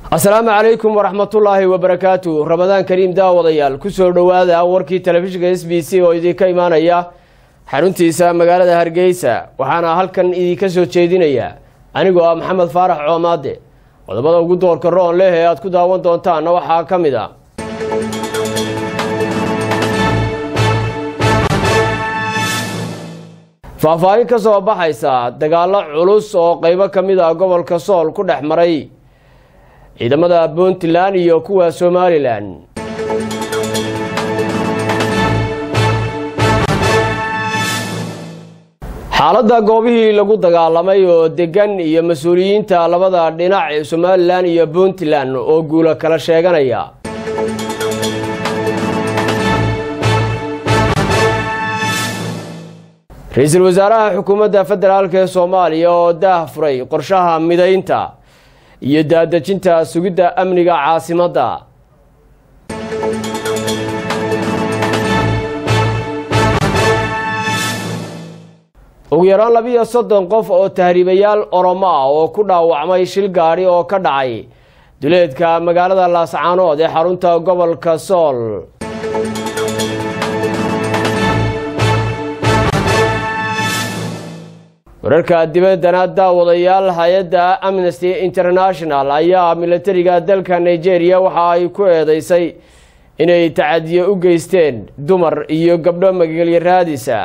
asalaamu calaykum waraxmatullaahi wabarakaatu ramadaan kariim daawadayaal kusoo dhowaada warkii telefishinka s b c oo idinka imaanaya xaruntiisa magaalada hargeysa waxaana halkan idinka soo jeedinaya anigoo ah maxamed faarax coomaade qodobada ugu doorka roon leh ee aad ku daawan doontaanna waxaa ka mid a faahfaahin ka soo baxaysa dagaallo culus oo qeybo ka mid ah gobolka sool ku dhex maray ciidamada puntland iyo kuwa somalilan xaaladda goobihii lagu dagaalamay oo degan iyo mas-uuliyiinta labada dhinac ee somalilan iyo puntland oo guulo kala sheeganaya ra-iisul wasaaraha xukuumadda federaalk ee soomaaliya oo daah furay qorshaha midaynta iyo daadejinta sugidda amniga caasimadda ugu yaraan labiyo soddon qof oo tahriibayaal oromo ah oo ku dhaawacmay shil gaadhi oo ka dhacay duleedka magaalada laascaanood ee xarunta gobolka sool wararka dibaddana daawadayaal hay-adda amnesty international ayaa milatariga dalka nigeria waxa ay ku eedeysay inay tacadiyo u geysteen dumar iyo gabdho magelyo raadisa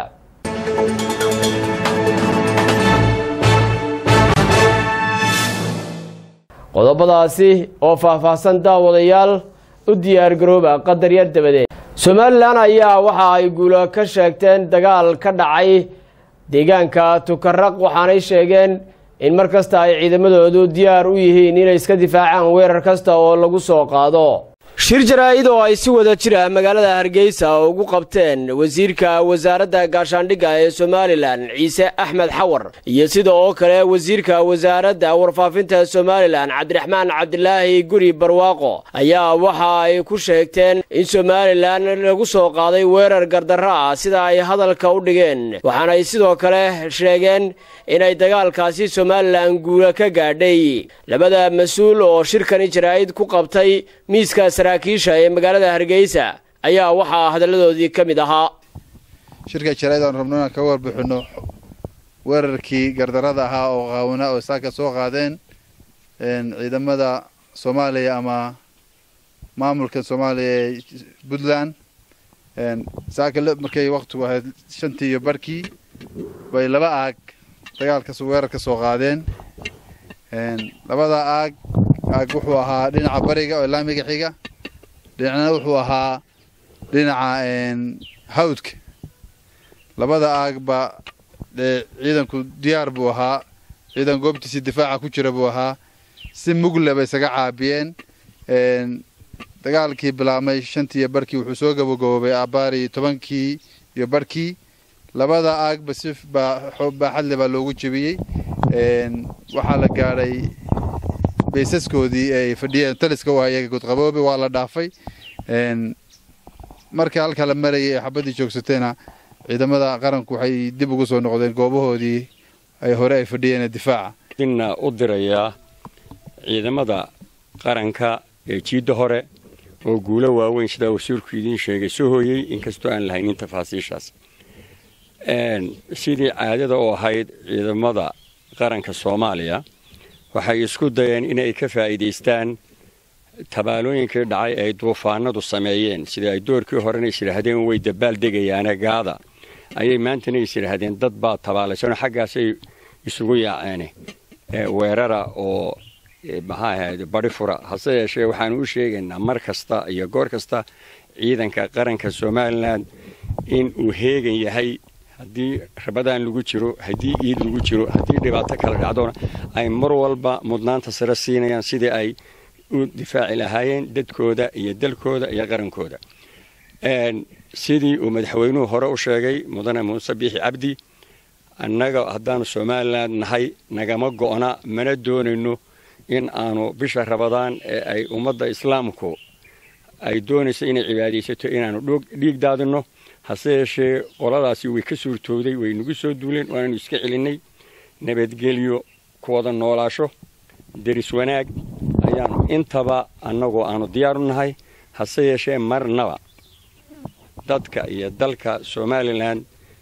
qodobadaasi oo faahfaahsan daawadayaal u diyaar garooba qadar yar dabadeed somalilan ayaa waxa ay guulo ka sheegteen dagaal ka dhacay deegaanka tukaraq waxaanay sheegeen in mar kasta ay ciidamadoodu diyaar u yihiin inay iska difaacaan weerar kasta oo lagu soo qaado shir jaraa-id oo ay si wada jira magaalada hargeysa ugu qabteen wasiirka wasaaradda gaashaandhigga ee somalilan ciise axmed xawar iyo sida oo kale wasiirka wasaaradda warfaafinta somalilan cabdiraxmaan cabdilaahi guri barwaaqo ayaa waxa ay ku sheegteen in somalilan lagu soo qaaday weerar gardarro ah sida ay hadalka u dhigeen waxaanay sidoo kale sheegeen inay dagaalkaasi somalilan guula ka gaadhay labada mas-uul oo shirkani jaraa-id ku qabtay miiska saraakiisha ee magaalada hargeysa ayaa waxaa hadalladoodii ka mid ahaa shirka jaraa'id aan rabno inaan kaga warbixinno weerarkii gardarada ahaa oo qaawina oo saaka soo qaadeen ciidamada soomaaliya ama maamulka soomaaliya ee puntland saaka markay waktigu ahayd shantii iyo barhkii bay laba aag dagaalkas weerar ka soo qaadeen labada aag aag wuxuu ahaa dhinaca bariga oo laamiga xiga dhinacna wuxuu ahaa dhinaca hawdka labada aagba dee ciidanku diyaar buu ahaa ciidan goobtiisii difaaca ku jira buu ahaa si mugle bay isaga caabiyeen dagaalkii bilaabmay shantii iyo barhkii wuxuu soo gabagaboobay abaari tobankii iyo barhkii labada aagba si baaxadle baa loogu jebiyey waxaa la gaadhay baysaskoodii ay fadhiyeen taliska u hayay godqaboobe waa la dhaafay markii halka la marayay ee xabaddii joogsateena ciidamada qaranku waxay dib ugu soo noqdeen goobahoodii ay hore ay fadhiyeen difaaca inna u dirayaa ciidamada qaranka ee jiidda hore oo guulo waaweyn sidaa wasiirku idiin sheegay soo hooyey inkastoo aan lahaynin tafaasiishaas sidii caadada u ahayd ciidamada qaranka soomaaliya waxay isku dayeen inay ka faa'iidaystaan tabaalooyinkii dhacay ay duufaanadu sameeyeen sida ay doorkii horena is yidhaahdeen way dabaal degayaane gaada ayay maantana is yidhaahdeen dad baa tabaalaysanoo xaggaasay isugu yaaceen weerara oo maxaa ahayd badi fura hase yeeshee waxaanu u sheegaynaa mar kasta iyo goor kasta ciidanka qaranka somalilan in uu heegan yahay haddii rabadaan lagu jiro haddii iid lagu jiro haddii dhibaato kala dhacdona ay mar walba mudnaanta sare siinayaan sidii ay u difaaci lahaayeen dadkooda iyo dalkooda iyo qarankooda sidii uu madaxweynuhu hore u sheegay mudane muuse biixi cabdi annaga haddaanu somalilan nahay nagama go'na mana doonayno in aanu bisha rabadaan ee ay ummadda islaamku ay doonayso inay cibaadaysato inaanu dhiig daadinno hase yeeshee qoladaasi way ka suurtooday way nagu soo duuleen waananu iska celinnay nabadgelyo ku wada noolaasho deris wanaag ilaaliyaan intaba annagoo aanu diyaar u nahay hase yeeshee marnaba dadka iyo dalka somalilan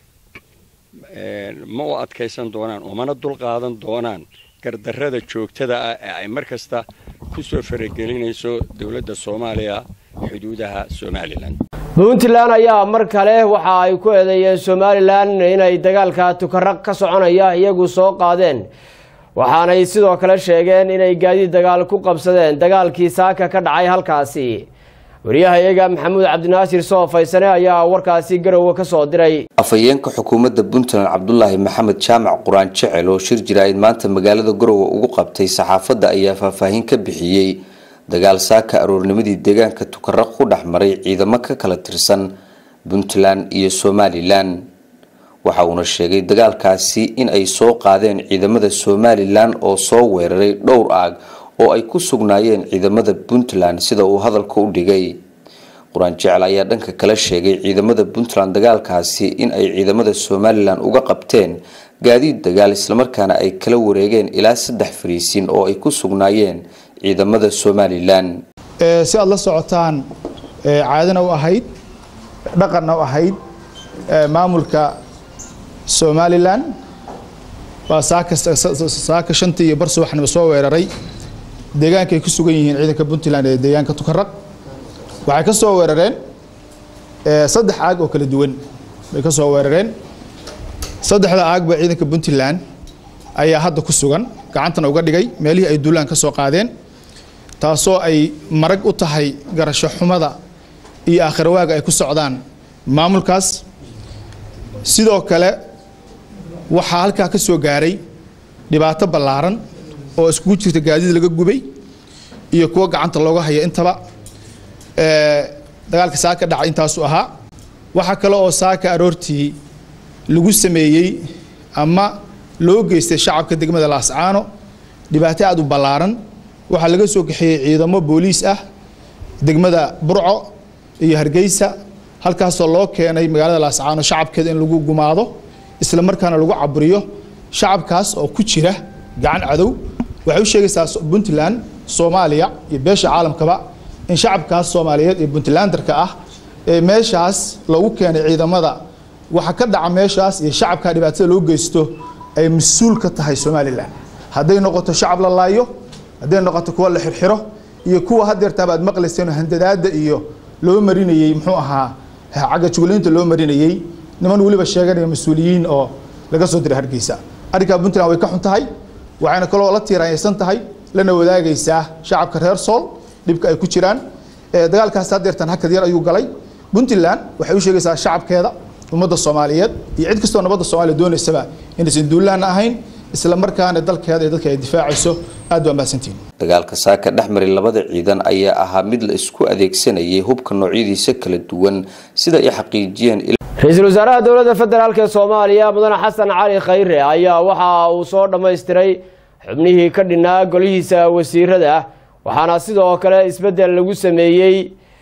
ma u adkaysan doonaan umana dulqaadan doonaan gardarrada joogtada ah ee ay mar kasta ku soo faragelinayso dowladda soomaaliya xuduudaha somalilan puntland ayaa mar kale waxa ay ku eedeeyeen somalilan inay dagaalka tukaraq ka soconaya iyagu soo qaadeen waxaanay sidoo kale sheegeen inay gaadiid dagaal ku qabsadeen dagaalkii saaka ka dhacay halkaasi wariyahayaga maxamuud cabdinaasir soo faysane ayaa warkaasi garowe ka soo diray afhayeenka xukuumadda puntland cabdulaahi maxamed jaamac quraan jecel oo shir jiraa'id maanta magaalada garowe ugu qabtay saxaafadda ayaa faahfaahin ka bixiyey dagaal saaka aroornimadii deegaanka tukaraq ku dhex maray ciidamo ka kala tirsan puntland iyo somalilan waxa uuna sheegay dagaalkaasi in ay soo qaadeen ciidamada somalilan oo soo weeraray dhowr aag oo ay ku sugnaayeen ciidamada puntland sida uu hadalka u dhigay qur-aan jecel ayaa dhanka kale sheegay ciidamada puntland dagaalkaasi in ay ciidamada somalilan uga qabteen gaadiid dagaal islamarkaana ay kala wareegeen ilaa saddex fariisin oo ay ku sugnaayeen ciidamada somalilan si aad la socotaan caadana u ahayd dhaqanna u ahayd maamulka somalilan waa saaka shantii iyo bar subaxnimo soo weeraray deegaanka ay ku sugan yihiin ciidanka puntland ee deegaanka tukaraq waxay ka soo weerareen saddex aag oo kala duwan bay ka soo weerareen saddexda aagba ciidanka puntland ayaa hadda ku sugan gacantana uga dhigay meelihii ay duulaan ka soo qaadeen taasoo ay marag u tahay garasho xumada iyo aakhirwaaga ay ku socdaan maamulkaas sidoo kale waxaa halkaa ka soo gaaray dhibaato ballaaran oo iskugu jirta gaadiid laga gubay iyo kuwo gacanta looga haya intaba dagaalka saaka dhacay intaasu ahaa waxaa kale oo saaka aroortii lagu sameeyey ama loo geystay shacabka degmada laascaano dhibaato aada u ballaaran waxaa laga soo kaxeeyey ciidamo booliis ah degmada burco iyo hargeysa halkaasoo loo keenay magaalada laascaano shacabkeeda in lagu gumaado isla markaana lagu caburiyo shacabkaas oo ku jira gacan cadow waxay u sheegaysaa puntland soomaaliya iyo beesha caalamkaba in shacabkaas soomaaliyeed ee puntlandarka ah ee meeshaas lagu keenay ciidamada waxa ka dhaca meeshaas iyo shacabka dhibaatada loo geysto ay mas-uul ka tahay somalilan hadday noqoto shacab la laayo hadday noqoto kuwa la xirxiro iyo kuwa hadeertaaba aad maqlayseen handadaada iyo loo marinayey muxuu ahaa cagga juglaynta loo marinayey niman weliba sheeganaya mas-uuliyiin oo laga soo diray hargeysa arrinkaa puntland way ka xun tahay waxayna kaloo la tiiraanyaysan tahay lana wadaagaysaa shacabka reer sool dhibka ay ku jiraan dagaalkaas hadeertan hakad yar ayuu galay puntland waxay u sheegaysaa shacabkeeda ummadda soomaaliyeed iyo cid kastoo nabadda soomaaliya doonaysaba inaysan duulaana ahayn isla markaana dalkeeda iyo dadka ay difaacayso aad baa mahadsantihin dagaalka saaka dhex maray labada ciidan ayaa ahaa mid la isku adeegsanayay hubka noocyadiisa kala duwan sida ay xaqiijiyeen ra-iisul wasaaraha dowladda federaalk ee soomaaliya mudane xasan cali khayre ayaa waxa uu soo dhammaystiray xubnihii ka dhinaa golihiisa wasiirada waxaana sidoo kale isbeddel lagu sameeyey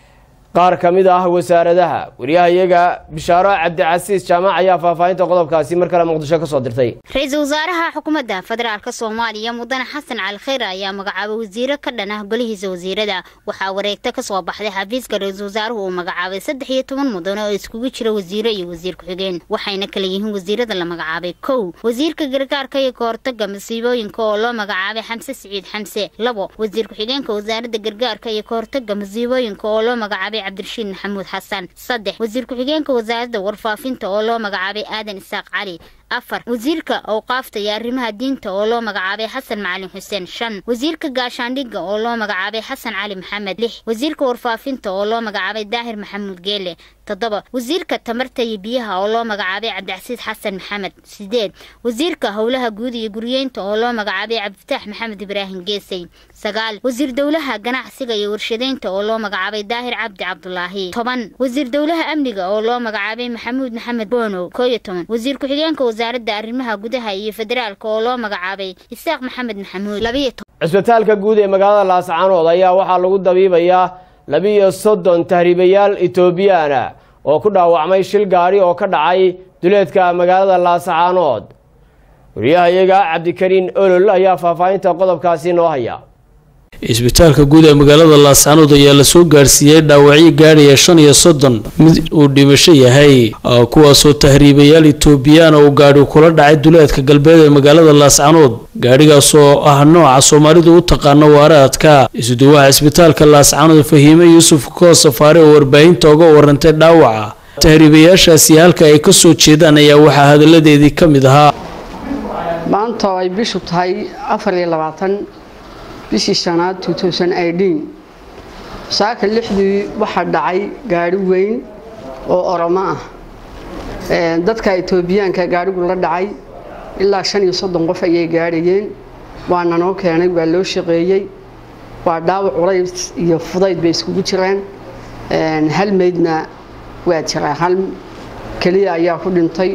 qaar ka mid ah wasaaradaha wariyahayaga bishaaro cabdicasiis jaamac ayaa faahfaahinta qodobkaasi mar kale muqdisho ka soo dirtay ra-iisul wasaaraha xukuumadda federaalk soomaaliya mudane xasan cali khayre ayaa magacaabay wasiiro ka dhan ah golihiisa wasiirada waxaa wareegto ka soo baxday xafiiska ra-iisul wasaaruhu uu magacaabay saddex iyo toban mudane oo iskugu jira wasiiro iyo wasiir ku-xigeen waxayna kala yihiin wasiirada la magacaabay kow wasiirka gargaarka iyo kahortaga masiibooyinka oo loo magacaabay xamse siciid xamse labo wasiir ku-xigeenka wasaaradda gargaarka iyo kahortaga masiibooyinka oo loo magacaabay cabdirashiid maxamuud xasan saddex wasiir ku-xigeenka wasaaradda warfaafinta oo loo magacaabay aadan isaaq cali afar wasiirka awqaafta iyo arrimaha diinta oo loo magacaabay xasan macalin xuseen shan wasiirka gaashaandhigga oo loo magacaabay xasan cali maxamed lix wasiirka warfaafinta oo loo magacaabay daahir maxamuud geele toddoba wasiirka tamarta iyo biyaha oo loo magacaabay cabdicasiis xasan maxamed sideed wasiirka howlaha guud iyo guryeynta oo loo magacaabay cabdifitaax maxamed ibraahim geesay sagaal wasiir dowlaha ganacsiga iyo warshadeynta oo loo magacaabay daahir cabdi cabdulaahi toban wasiir dowlaha amniga oo loo magacaabay maxamuud maxamed boonow koo iyo toban wasiir ku-xigeenka wasaaradda arrimaha gudaha iyo federaalka oo loo magacaabay isaaq maxamed maxamuud labayo cisbitaalka guud ee magaalada laascaanood ayaa waxaa lagu dabiibayaa labiiyo soddon tahriibayaal etoobiyaana oo ku dhaawacmay shil gaari oo ka dhacay duleedka magaalada laascaanood wariyahayaga cabdikariin olol ayaa faahfaahinta qodobkaasi noo haya isbitaalka guud ee magaalada laascaanood ayaa lasoo gaarsiiyey dhaawacyo gaadhaya shan iyo soddon mid uu dhimasho yahay kuwaasoo tahriibayaal etoobiyaan uu gaadhi kula dhacay duleedka galbeed ee magaalada laascaanood gaadhigaasoo ah nooca soomaalidu u taqaano waaraadka isuduwaha isbitaalka laascaanood fahiime yuusuf koo safaare oo warbaahinta uga warantay dhaawaca tahriibayaashaasi halka ay ka soo jeedaan ayaa waxaa hadalladeedii ka mid ahaa maanta oo ay bishu tahay afar iyo labaatan bishii shanaad saaka lixdii waxaa dhacay gaadhi weyn oo oromo ah dadka etoobiyaanka gaadhigu la dhacay ilaa shan iyo soddon qof ayay gaadhayeen waana noo keenay waa loo shaqeeyey waa dhaawac culays iyo fudayd bay iskugu jireen hal meydna waa jiraa hal keliya ayaa ku dhintay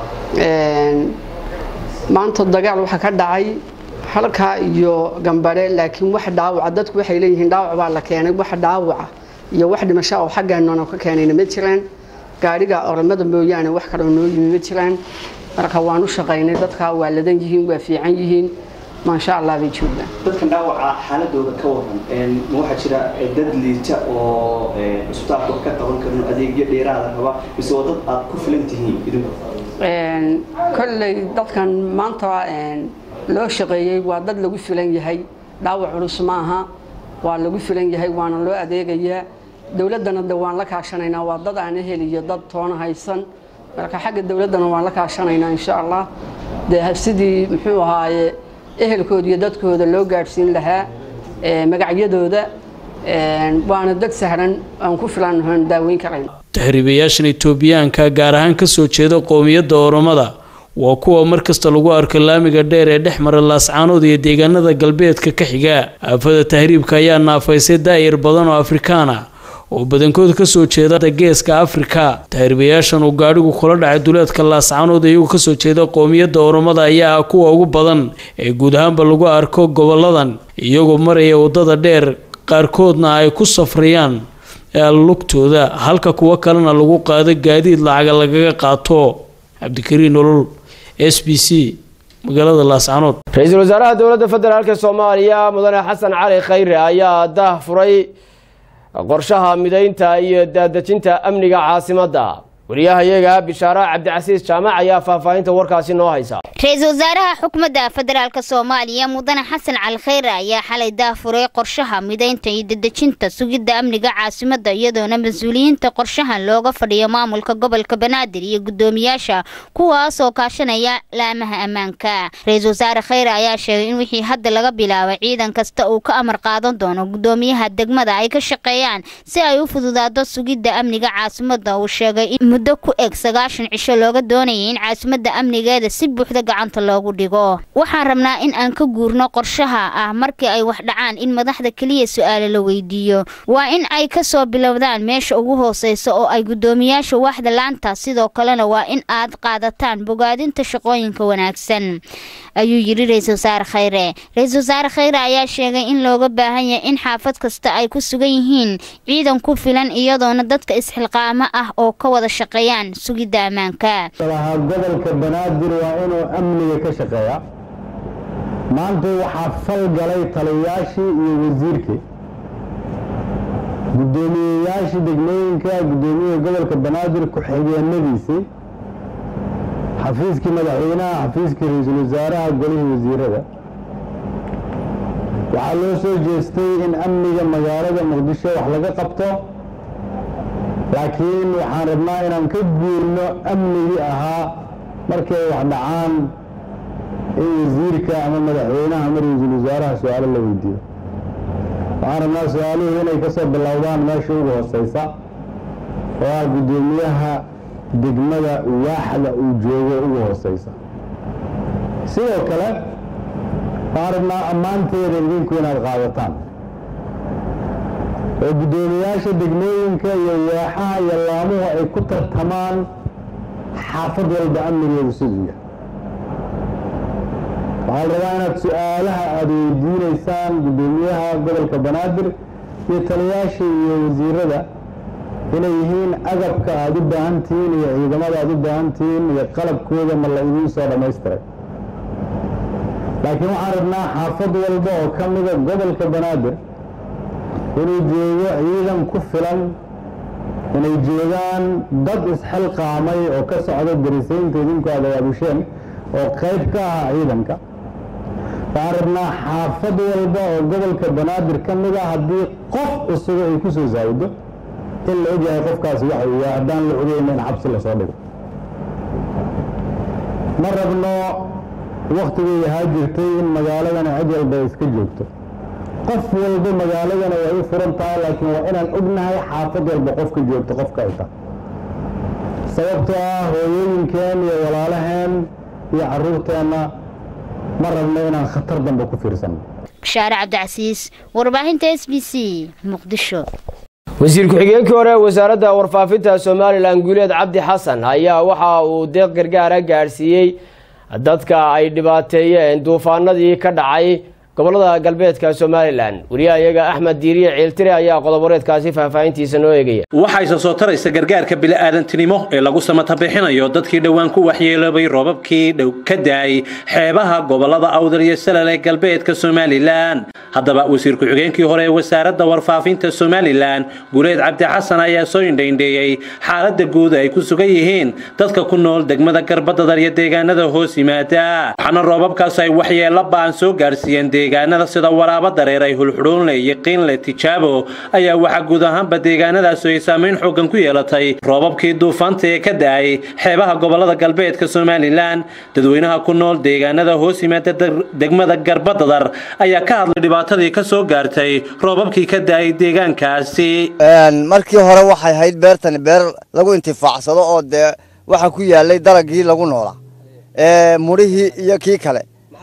maanta dagaal waxaa ka dhacay halkaa iyo gambare laakiin wax dhaawaca dadku waxay leeyihiin dhaawac baa la keenay wax dhaawaca iyo wax dhimasho oo xaggaanona ka keenayna ma jiraan gaadhiga oromada mooyaane wax kaloo noo yimi ma jiraan marka waan u shaqaynay dadka waa ladan yihiin waa fiican yihiin maasha allah bay joogaan dadkan dhaawaca xaaladooda ka waran ma waxaa jira dad liita oo isbitaalka wax ka qaban karin adeegyo dheeraada raba mise waa dad aad ku filan tihiin idinku kolley dadkan maanta loo shaqeeyey waa dad lagu filan yahay dhaawac culus maaha waa lagu filan yahay waana loo adeegayaa dowladdana de waan la kaashanaynaa waa dad aan heliyo dad toona haysan marka xagga dowladdana waan la kaashanaynaa insha allah dee sidii muxuu ahaaye ehelkooda iyo dadkooda loo gaadhsiin lahaa magacyadooda waana dad sahlan aan ku filan daaweyn karayn tahriibayaashan etoobiyaanka gaar ahaan kasoo jeeda qowmiyadda oromada waa kuwa markasta lagu arko laamiga dheer ee dhex mara laascaanood iyo deegaanada galbeedka ka xiga aafada tahriibka ayaa naafaysay daa'ir badan oo afrikaana oo badankood kasoo jeeda geeska afrika tahriibayaashan uu gaadhigu kula dhacay duleedka laascaanood iyagoo kasoo jeeda qowmiyadda oromada ayaa ah kuwa ugu badan ee guud ahaanba lagu arko goboladan iyagoo maraya wadada dheer qaarkoodna ay ku safrayaan lugtooda halka kuwo kalena lagu qaado gaadiid lacaga lagaga qaato cabdikariin nolol s b c magaalada laascaanood ra-iisul wasaaraha dowladda federaalk soomaaliya mudane xasan cali khayre ayaa dah furay qorshaha midaynta iyo daadejinta amniga caasimadda wariyahayaga bishaare cabdicasiis jaamac ayaa faahfaahinta warkaasi noo haysa ra-iisul wasaaraha xukuumadda federaalk soomaaliya mudane xasan cali khayre ayaa xalay daafuray qorshaha midaynta iyo dedejinta sugidda amniga caasimadda iyadoona mas-uuliyiinta qorshahan looga fadhiyo maamulka gobolka banaadir iyo guddoomiyaasha kuwaasoo kaashanaya laamaha ammaanka ra-iisul wasaare khayre ayaa sheegay in wixii hadda laga bilaabay ciidan kasta uu ka amar qaadan doono guddoomiyaha degmada ay ka shaqeeyaan si ay u fududaado sugidda amniga caasimadda uu sheegay in muddo ku eg sagaashan cisho looga doonayay in caasimadda amnigeeda si buuxda gacanta loogu dhigo waxaan rabnaa in aan ka guurno qorshaha ah markii ay wax dhacaan in madaxda keliya su-aalo la weydiiyo waa in ay ka soo bilowdaan meesha ugu hooseysa oo ay guddoomiyaasha waaxda laanta sidoo kalena waa in aad qaadataan bogaadinta shaqooyinka wanaagsan ayuu yidhi ra-iisul wasaare khayre ra-iisul wasaare khayre ayaa sheegay in looga baahan yahay in xaafad kasta ay ku sugan yihiin ciidan ku filan iyadoona dadka isxilqaamo ah oo ka wada shaqeeyaan sugidda ammaanka gobolka banaadir waa inuu amniga ka shaqeeya maanta waxaa fal galay taliyayaashii iyo wasiirkii guddoomiyeyaashii degmooyinka guddoomiyaha gobolka banaadir ku-xigeenadiisii xafiiskii madaxweynaha xafiiskii ra-iisul wasaaraha golihii wasiirada waxaa loo soo jeestay in amniga magaalada muqdisho wax laga qabto laakiin waxaan rabnaa inaan ka guurno amnigii ahaa markay wax dhacaan in wasiirka ama madaxweynaha ama ra-iisul wasaaraha su-aalo la weydiiyo waxaan rabnaa su-aaluhu inay ka soo bilowdaan meesha ugu hooseysa oo ah guddoomiyaha degmada waaxda uu joogo ugu hooseysa sidoo kale waxaan rabnaa ammaanteeda idinku inaad qaadataan oo guddoomiyaasha degmooyinka iyo waaxaha iyo laamuhu ay ku tartamaan xaafad walba amnigeedu siduu yahay waxaa la rabaa inaad su-aalaha aada weydiinaysaan guddoomiyaha gobolka banaadir iyo taliyaasha iyo wasiirada inay yihiin agabka aada u baahan tihiin iyo ciidamada aada u baahan tihiin iyo qalabkooda ma la idiin soo dhammaystiray laakiin waxaan rabnaa xaafad walba oo ka mida gobolka banaadir inuu joogo ciidan ku filan inay joogaan dad isxilqaamay oo ka socda darisaynta idinku aad abaabusheen oo qayb ka ah ciidanka waxaan rabnaa xaafad walba oo gobolka banaadir ka mid a haddii qof cusubo ay ku soo saawdo in la ogyahay qofkaasi waxa uu yahay haddaan la ogeyna in xabsi lasoo dhigo ma rabno wakhtigay ahaa jirtay in magaaladana cid walba ay iska joogto qof walba magaaladana way u furan tahay laakiin waa inaan ognahay xaafad walba qofka joogto qofka ay tahay sababtoo ah hooyooyinkeen iyo walaalaheen iyo carruurteenna ma rabno inaan khatar dambe ku fiirsanno bashaare cabdicasiis warbaahinta s b c muqdisho wasiir ku-xigeenkii hore ee wasaaradda warfaafinta somalilan guuleed cabdi xasan ayaa waxa uu deeq gargaara gaadhsiiyey dadka ay dhibaateeyeen duufaanadii ka dhacay gobolada galbeedka somalilan wariyahayaga axmed diiriye ciiltire ayaa qodoboreedkaasi faahfaahintiisa noo eegaya waxayse soo taraysa gargaarka bili-aadantinimo ee lagu samatabixinayo dadkii dhowaan ku waxyeeloobay roobabkii dhow ka daay xeebaha gobolada awdal iyo salal ee galbeedka somalilan haddaba wasiir ku-xigeenkii hore ee wasaaradda warfaafinta somalilan guuleed cabdi xasan ayaa soo indhaindheeyey xaaladda guud ay ku sugan yihiin dadka ku nool degmada garbadadar iyo deegaanada hoos yimaada waxaana roobabkaas ay waxyeelo ba'an soo gaarsiiyeen deegaanada sida waraabo dareer ay hulxudhuunle iyo qiinle tijaabo ayaa waxaa guud ahaanba deegaanadaasi ay saamayn xoogan ku yeelatay roobabkii duufaanta ee ka da-ay xeebaha gobolada galbeedka somalilan dadweynaha ku nool deegaanada hoos yimaada degmada garbadadar ayaa ka hadlay dhibaatadii ka soo gaartay roobabkii ka da-ay deegaankaasi markii hore waxay ahayd beertani beer lagu intifaacsado oo dee waxa ku yaalay dalagii lagu noolaa mudhihii iyo kii kale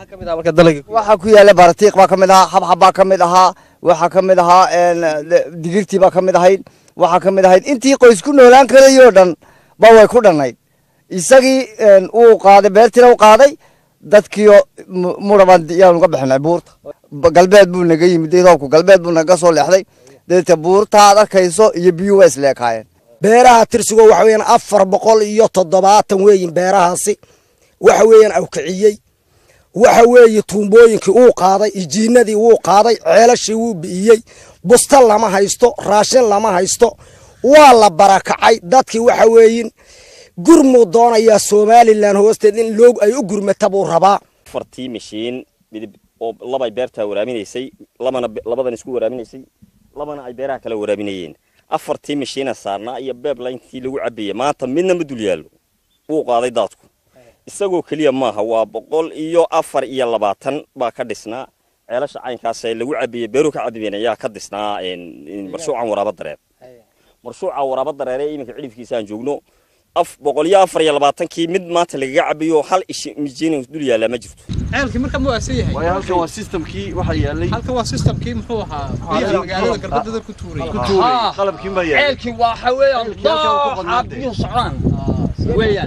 waxaa ku yaala baratiiq baa ka mid ahaa xabxab baa ka mid ahaa waxaa ka mid ahaa digirtii baa ka mid ahayd waxaa ka mid ahayd intii qoys ku noolaan karayoo dhan ba way ku dhannayd isagii uu qaaday beertiina u qaaday dadkiio mudha baan yaanu ka bixinay buurta galbeed buu naga yimid roobku galbeed buu naga soo leexday deeta buurta aad arkayso iyo biyuu waa isleekaayeen beeraha tirsigo waxa weeyaan afar boqol iyo toddobaatan weeyin beerahaasi waxa weeyaan awkiciyey waxa weeye tuumbooyinkii uu qaaday ijiinadii wuu qaaday ceelashii wuu bi'iyey busta lama haysto raashin lama haysto waa la barakacay dadkii waxa weeyin gurmuu doonayaa somalilan hoosteed in loog ay u gurmata buu rabaa afartii mashiin midib oo labay beertaa waraaminaysay labana labadan isku waraaminaysay labana ay beeraha kala waraaminayeen afartii mashiina saarnaa iyo beeblayntii lagu cabayay maanta midna ma dul yaallo wuu qaaday daadku isagoo keliya maaha waa boqol iyo afar iyo labaatan baa ka dhisnaa ceelasha caynkaas ee lagu cabiyey beeruhu ka cabiyeen ayaa ka dhisnaa marshuucan waraabo dareer marshuuca waraabo dareer ee iminka cidhifkiisa aan joogno af boqol iyo afar iyo labaatankii mid maanta lagaga cabiyo hal ishi mijiin dul yaallaa ma jirto ceelkii marka mu aasan yahay waayo halkan waa systemkii waxa yaalay halkan waa systemkii muxuu ahaa biyaha magaalada garbadada ku tuuray ku tuuray qalabkiin baa yaalay ceelkii waxa weeyaan dooxa biyuhu socdaan weeyaan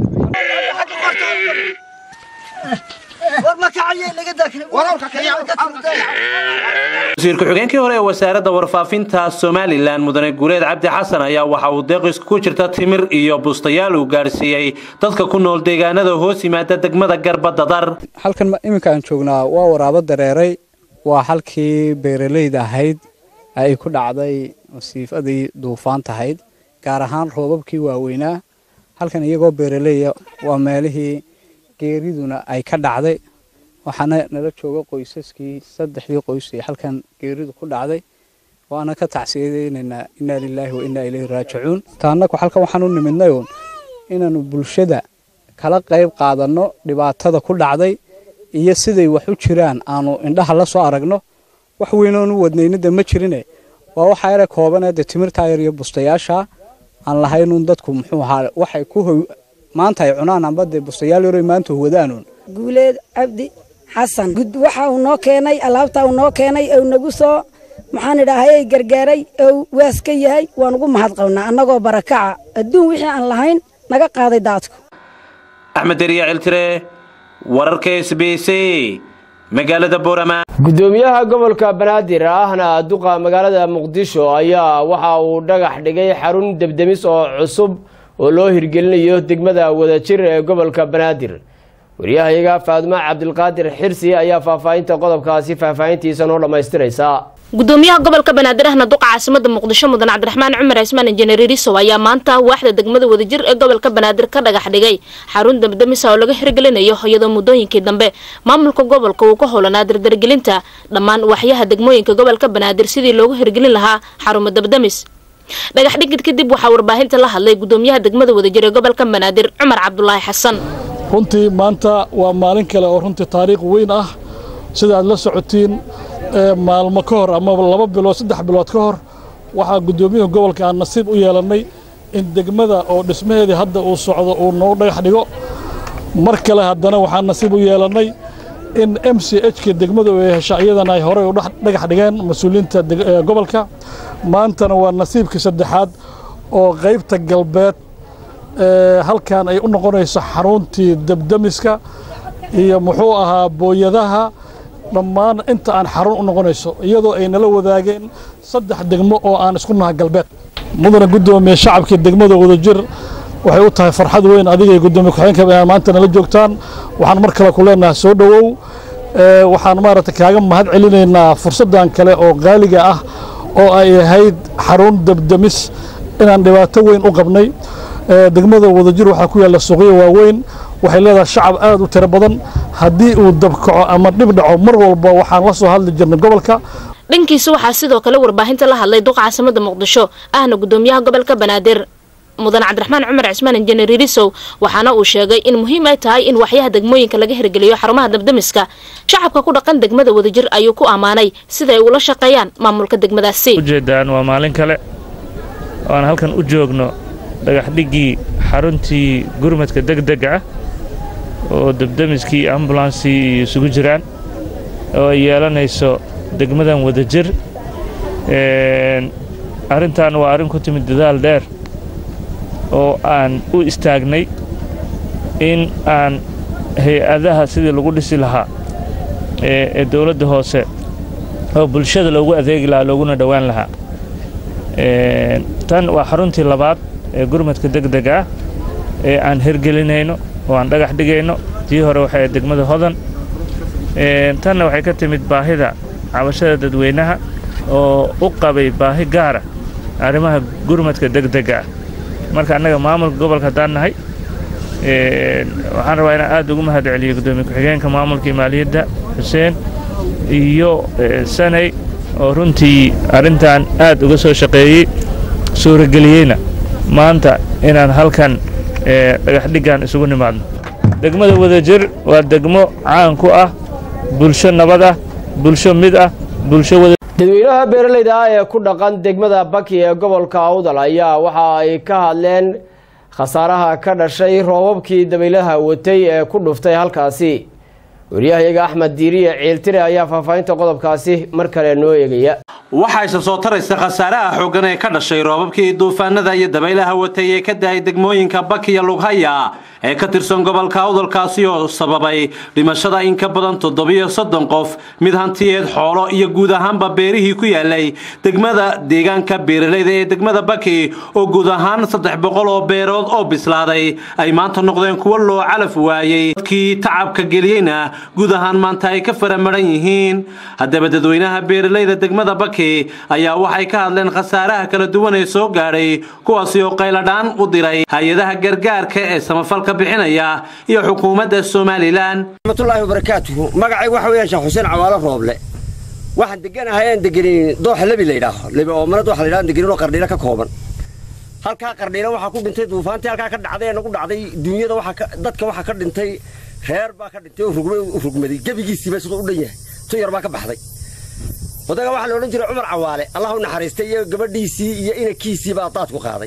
wasiir ku-xigeenkii hore ee wasaaradda warfaafinta somalilan mudane guuleed cabdi xasan ayaa waxa uu deeqis ku jirta timir iyo bustayaal uu gaarsiiyey dadka ku nool deegaanada hoos yimaada degmada garbadadar halkan iminka aan joognaa waa waraabo dareeray waa halkii beeralayda ahayd ay ku dhacday wasiifadii duufaan tahayd gaar ahaan roobabkii waaweynaa halkan iyagoo beeraleya waa meelihii geeriduna ay ka dhacday waxaana nala jooga qoysaskii saddexdii qoys ee halkan geeridu ku dhacday waana ka tacsiyadeynaynaa innaa lilaahi wa innaa ilayhi raajicuun taanaku halkan waxaan u nimidnay uun inaannu bulshada kala qayb qaadanno dhibaatada ku dhacday iyo siday wax u jiraan aanu indhaha la soo aragno wax weynoonu wadnayna de ma jirine waa waxa yare koobanee de timirtaa yar iyo bustayaasha aan lahaynuun dadku muxuu ahaa waxay ku maanta ay cunaan amba dee bustayaal yaroy maanta huwadaanuun guuleed cabdi xasan waxa uu noo keenay alaabta uu noo keenay ou nagu soo maxaan idhaahayay gargaaray ou waas ka yahay waan ugu mahad qabnaa annagoo barakaca adduun wixii aan lahayn naga qaaday daadku axmed deriya ciltire wararka s b c magaalada boorama gudoomiyaha gobolka banaadir ahna duqa magaalada muqdisho ayaa waxa uu dhagax dhigay xarun debdemis oo cusub oo loo hirgelinayo degmada wadajir ee gobolka banaadir wariyahayaga faaduma cabdilqaadir xirsi ayaa faahfaahinta qodobkaasi faahfaahintiisa noo dhammaystiraysa gudoomiyaha gobolka banaadir ahna duqa caasimada muqdisho mudan cabdiraxmaan cumar cismaan injineer irisow ayaa maanta waaxda degmada wadajir ee gobolka banaadir ka dhagax dhigay xarun dabdamisa oo laga hirgelinayo iyadoo muddooyinkii dambe maamulka gobolka uu ka howlanaa dardargelinta dhammaan waaxyaha degmooyinka gobolka banaadir sidii loogu hirgelin lahaa xarumo dabdamis dhagax dhigid kadib waxaa warbaahinta la hadlay gudoomiyaha degmada wadajir ee gobolka banaadir cumar cabdulaahi xasan runtii maanta waa maalin kale oo runtii taariikh weyn ah sida aad la socotiin maalmo ka hor ama laba bilood saddex bilood ka hor waxaa guddoomiyaha gobolka aan nasiib u yeelannay in degmada oo dhismaheedii hadda uu socdo uu noo dhagax dhigo mar kale haddana waxaan nasiib u yeelannay in m c h-ka degmadu ay hesha iyadana ay horey u dhagax dhigeen mas-uuliyiinta gobolka maantana waa nasiibkii saddexaad oo qaybta galbeed halkan ay u noqonayso xaruntii dabdamiska iyo muxuu ahaa booyadaha dhammaan inta aan xarun u noqonayso iyadoo ay nala wadaageen saddex degmo oo aan isku naha galbeed mudana guddoomiye shacabkii degmada wadajir waxay u tahay farxad weyn adiga guddoomiye ku-xigeenka inaad maanta nala joogtaan waxaan mar kale ku leenahay soo dhowow waxaan maaragtay kaaga mahad celinaynaa fursaddan kale oo qaaliga ah oo ay ahayd xarun dabdamis inaan dhibaato weyn u qabnay degmada wadajir waxaa ku yaalla suuqyo waaweyn waxay leedahay shacab aad u tiro badan haddii uu dabkaco ama dhib dhaco mar walba waxaan la soo hadli jirnay gobolka dhankiisa waxaa sidoo kale warbaahinta la hadlay duqa caasimada muqdisho ahna gudoomiyaha gobolka banaadir mudan cabdiraxmaan cumar cismaan injineer irisow waxaana uu sheegay in muhiim ay tahay in waxyaha degmooyinka laga hirgeliyo xarumaha dabdamiska shacabka ku dhaqan degmada wadajir ayuu ku ammaanay siday ula shaqeeyaan maamulka degmadaasi ujeedaan waa maalin kale oo aan halkan u joogno dhagaxdhiggii xaruntii gurmadka degdega ah oo dabdamiskii iyo ambulansii isugu jiraan oo ay yeelanayso degmadan wadajir arrintan waa arrin ku timid dadaal dheer oo aan u istaagnay in aan hay-adaha sidii lagu dhisi lahaa ee dowladda hoose oo bulshada loogu adeegi lahaa looguna dhowaan lahaa tan waa xaruntii labaad ee gurmadka degdega ah ee aan hirgelinayno oo aan dhagax dhigayno tii hore waxay degmada hodan tanna waxay ka timid baahida cabashada dadweynaha oo u qabay baahi gaara arrimaha gurmadka degdega ah marka annaga maamulka gobolka haddaan nahay waxaan rabaa inaan aad ugu mahad celiyo guddoomiye ku-xigeenka maamulkii maaliyadda xuseen iyo sanay oo runtii arrintan aad uga soo shaqeeyey suurageliyeyna maanta inaan halkan dhagaxdhiggan isugu nimaadno degmada wadajir waa degmo caan ku ah bulsho nabad ah bulsho mid ah bulsho wada dadweynaha beeralayda ah ee ku dhaqan degmada baki ee gobolka awdal ayaa waxa ay ka hadleen khasaaraha ka dhashay roobabkii dabaylaha watay ee ku dhuftay halkaasi wariyahayaga axmed diiriye ciiltire ayaa faahfaahinta qodobkaasi mar kale noo eegaya waxaa isa soo taraysa khasaaraha xooggan ee ka dhashay roobabkii duufaanada iyo dabaylaha watay ee ka dahay degmooyinka bakiya lughaya ee ka tirsan gobolka awdalkaasi oo sababay dhimashada in ka badan toddobiyo soddon qof mid hantiyeed xoolo iyo guud ahaanba beerihii ku yaalay degmada deegaanka beeralayda ee degmada baki oo guud ahaan saddex boqol oo beerood oo bislaaday ay maanta noqdeen kuwo loo calaf waayey dadkii tacabka geliyeyna guud ahaan maanta ay ka faramaran yihiin haddaba dadweynaha beeralayda degmada baki ayaa waxay ka hadleen khasaaraha kala duwan ee soo gaadhay kuwaasi oo qayladhaan u diray hay-adaha gargaarka ee samafalka bixinaya iyo xukuumadda somalilan raxmatullaahi wabarakaatuhu magacay waxa weeyaan sheekh xuseen cawaalo rooble waxaan deganahay aan degenin dooxa lebi la yidhaaho lebi oo mana dooxa la yidhaho degenin oo qardhiilo ka kooban halkaa qardhiilo waxaa ku dhintay duufaantii halkaa ka dhacday ee nagu dhacday duunyada waxaa dadka waxaa ka dhintay reer baa ka dhintay oo rugmay u rugmaday gebigiisiiba siduu u dhan yahay tu yar baa ka baxday odaga waxaa la odhan jiray cumar cawaale allah u naxariistay iyo gabadhiisii iyo inankiisii baa daadku qaaday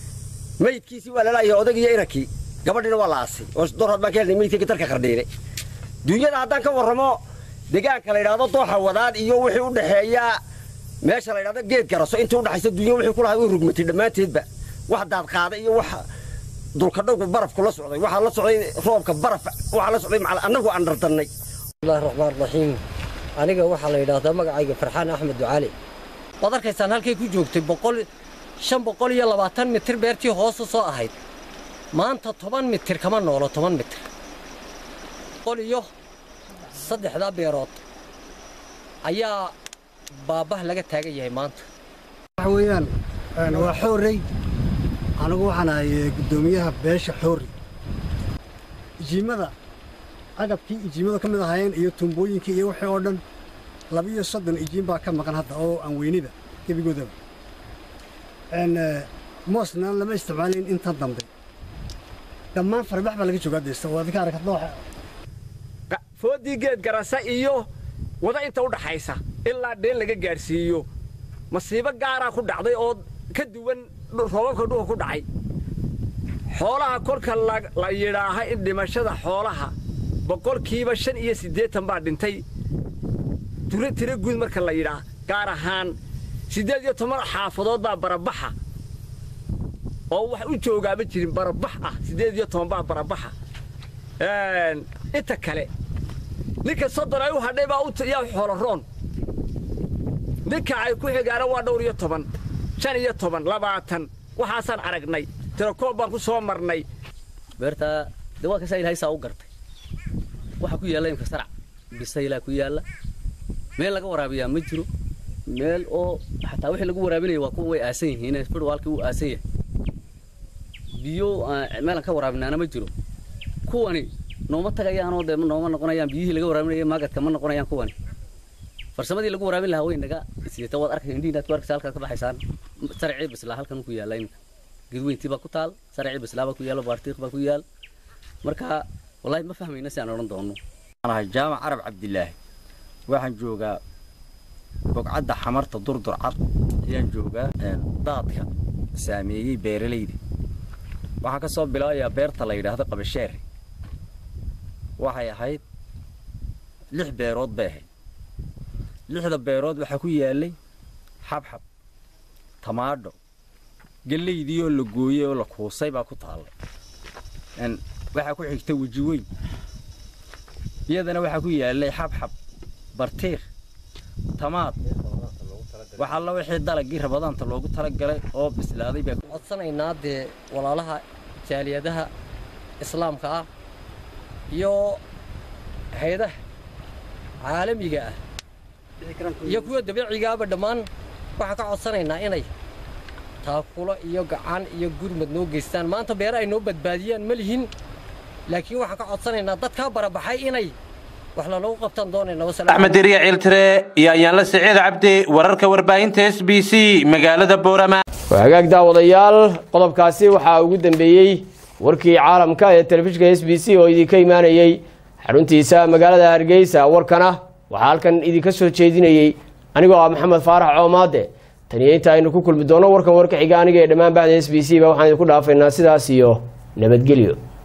meydkiisii waa lalaayahay odag iyo inankii gabadhiina waa la aasay oo doorad baan ka helnay meydkii dalka qardhiile duunyada haddaan ka warramo deegaanka la yidhaahdo dooxa wadaan iyo wixii u dhexeeya meesha la yidhahdo geed garaso intii u dhexaysa duunya wixii ku lahay way rugmatay dhammaanteedba wax daad qaaday iyo wax dulkadhowgu barafku la socday waxaa la socday roobka baraf waxaa la socday macal annagu aan dhardannay bismillahi raxmaan raxiim aniga waxaa la yidhaahdaa magacayga farxaan axmed ducaali waad arkaysaan halkay ku joogtay boqol shan boqol iyo labaatan mitir beertii hoosu soo ahayd maanta toban mitir kama noolo toban mitir boqol iyo saddexdaa beerood ayaa baabah laga taagan yahay maanta waxa weeyaan waa xoorey anigu waxaan ahay guddoomiyaha beesha xoorey ijiimada agabkii ijiimada ka mid ahaayeen iyo tuumbooyinkii iyo wixii oo dhan labiyo soddon ijiin baa ka maqan hadda oo aan weyniba gebigoodaba moosna lama isticmaalin intan dambe dhammaan farbax baa laga joogaa deysta waa adika arag hadda foodii geed garasa iyo wada inta u dhaxaysa ilaa dheen laga gaadhsiiyo masiibo gaaraa ku dhacday oo ka duwan roobabka dhuha ku dhacay xoolaha kolka la yidhaaha in dhimashada xoolaha boqolkiiba shan iyo siddeetan baa dhintay tiro tiro guud marka la yidhaah gaar ahaan siddeed iyo toban xaafadood baa barabaxa oo wax u joogaama jirin barabax ah siddeed iyo toban baa barabaxa inta kale ninka soddon ay u hadhay baa yaa xooloroon ninka ay ku xigaana waa dhowr iyo toban shan iyo toban labaatan waxaasaan aragnay tirakoob baan ku soo marnay beertaa de waa kasaa ilahay saa u gartay waxaa ku yaalla imka sarac bisaylaa ku yaalla meel laga waraabiyaa ma jiro meel oo xataa wixii lagu waraabinaya waa kuwa way aasan yihiin fidwaalkii wuu aasan yahay biyo meelaan ka waraabinaana ma jiro kuwani nooma tagayaanoo dee nooma noqonayaan biyihii laga waraabinaya maagadka ma noqonayaan kuwani farsamadii lagu waraabin lahaa way naga siita waad arkay indhihi inaad ku arkaysa halkaad ka baxaysaan saracii bislaa halkan ku yaalla iminka gedweyntii baa ku taal saracii bislaa baa ku yaalla baartiiq baa ku yaal marka wallaahi ma fahmayna si aan odhan doono ahay jaamac carab cabdilaahi waxaan joogaa bogcadda xamarta durdur cad ayaan joogaa daadka saameeyey beeralayda waxaa ka soo bilaabayaa beerta la yidhaahdo qabasheer waxay ahayd lix beerood bay ahayd lixda beerood waxaa ku yaallay xabxab tamaadho gellaydii oo la gooyey oo la kuusay baa ku taallay waxaa ku xigta weji weyn iyadana waxaa ku yaallay xabxab bartiikh tamaad wax alla wixii dalagii rabadaanta loogu talagalay oo bislaaday baa codsanaynaa dee walaalaha jaaliyadaha islaamka ah iyo hay-adaha caalamiga ah iyo kuwa dabiicigaaba dhammaan waxaan ka codsanaynaa inay taakulo iyo gacan iyo gurmad noo geystaan maanta beere ay noo badbaadiyaan ma lihin laakiin waxaan ka codsanaynaa dadkaa barabaxay inay wax lalagu qabtaan doonayna axmed deriya ciiltire iyo ayaanla siciid cabdi wararka warbaahinta s b c magaalada boorama waa hagaag daawadayaal qodobkaasi waxaa ugu dambeeyey warkii caalamka ee telefishinka s b c oo idinka imaanayey xaruntiisa magaalada hargeysa warkana waxaa halkan idinka soo jeedinayey anigoo ah maxamed faarax coomaade taniyo inta aynu ku kulmi doono warkan warka xiga aniga ee dhammaan bacda s b c ba waxaan idinku dhaafaynaa sidaas iyo nabadgelyo